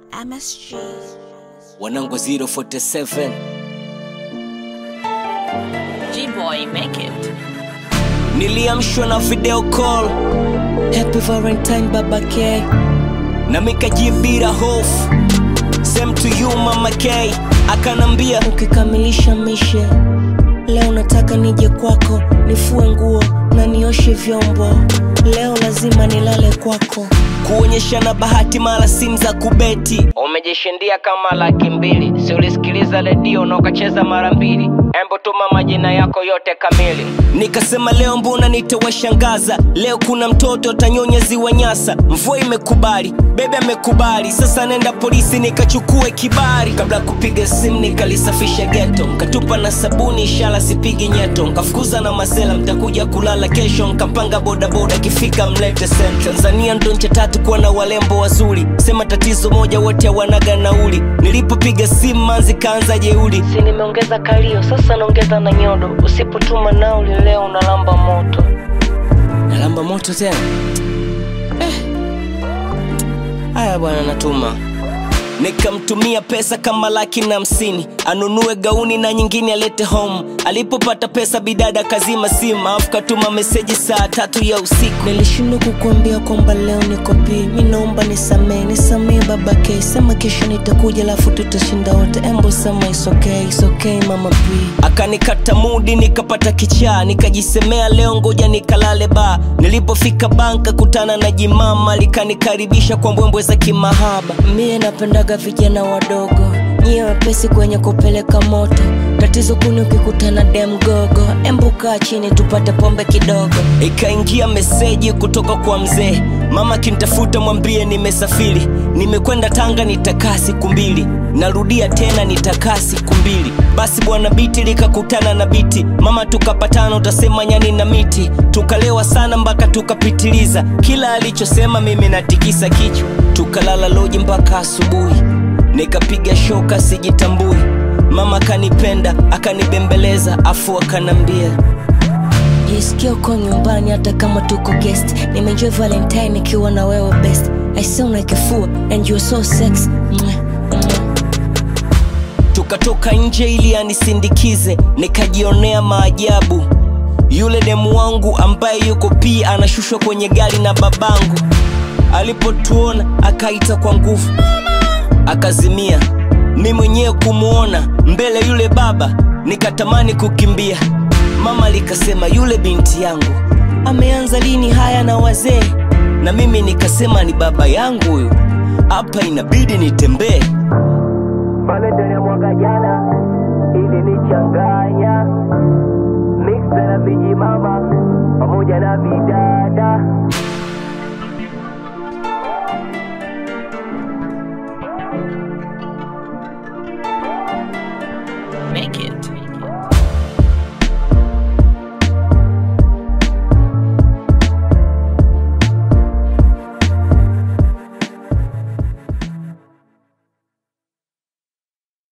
MSG. wanangu 047 G-Boy, make it. niliamshwa na video call happy valentine baba k na mikajibira hofu same to you mama k akanambia ukikamilisha mishe leo nataka nije kwako nifue nguo na nioshe vyombo leo lazima nilale kwako kuonyeshana bahati mara simu za kubeti umejishindia kama laki mbili si ulisikiliza redio na ukacheza mara mbili embo tuma majina yako yote kamili nikasema leo mbona nitawashangaza leo kuna mtoto tanyonya ziwa nyasa mvua imekubali bebe amekubali sasa nenda polisi nikachukue kibari kabla ya kupiga simu nikalisafisha geto nkatupa na sabuni ishara sipigi nyeto nkafukuza na masela mtakuja kulala kesho nkapanga bodaboda kifika mlete sent tanzania ndo nchi tatu kuwa na walembo wazuri sema tatizo moja wote wanaga nauli nilipopiga simu manzi kaanza jeuli si nimeongeza kalio sasa naongeza na nyodo usipotuma nauli leo unalamba moto nalamba moto tena eh. haya bwana natuma nikamtumia pesa kama laki na hamsini anunue gauni na nyingine alete home alipopata pesa bidada kazima simu alafu katuma meseji saa tatu ya usiku nilishindwa kukuambia kwamba leo niko pii mi naomba nisamee nisamee baba k sema kesho nitakuja alafu tutashinda wote embo sema isokei isokei mama p akanikata mudi nikapata kichaa nikajisemea leo ngoja nikalale ba nilipofika banka kutana na jimama likanikaribisha kwa mbwembwe za kimahaba mie napendaga vijana wadogo nyie wepesi kwenye kupeleka moto tatizo kuni ukikutana demgogo embukaa chini tupate pombe kidogo ikaingia meseji kutoka kwa mzee mama kintafuta mwambie nimesafiri nimekwenda tanga nitakaa siku mbili narudia tena nitakaa siku mbili basi bwana biti likakutana na biti mama tukapatana utasema nyani na miti tukalewa sana mpaka tukapitiliza kila alichosema mimi natikisa kichwa tukalala loji mpaka asubuhi nikapiga shoka sijitambui mama kanipenda akanibembeleza afu akanambia jisikia uko nyumbani hata kama tuko guest nimeenjoy valentine nikiwa na wewe best i sound like a fool and you're so sex Mwah, mwah. tukatoka nje ili anisindikize nikajionea maajabu yule demu wangu ambaye yuko pia anashushwa kwenye gari na babangu alipotuona akaita kwa nguvu akazimia mi mwenyewe kumwona mbele yule baba nikatamani kukimbia mama likasema yule binti yangu ameanza lini haya na wazee na mimi nikasema ni baba yangu huyu hapa inabidi nitembee pale ndani ya mwaka jana ilinichanganya mixa na vijimama pamoja na vidada Make it.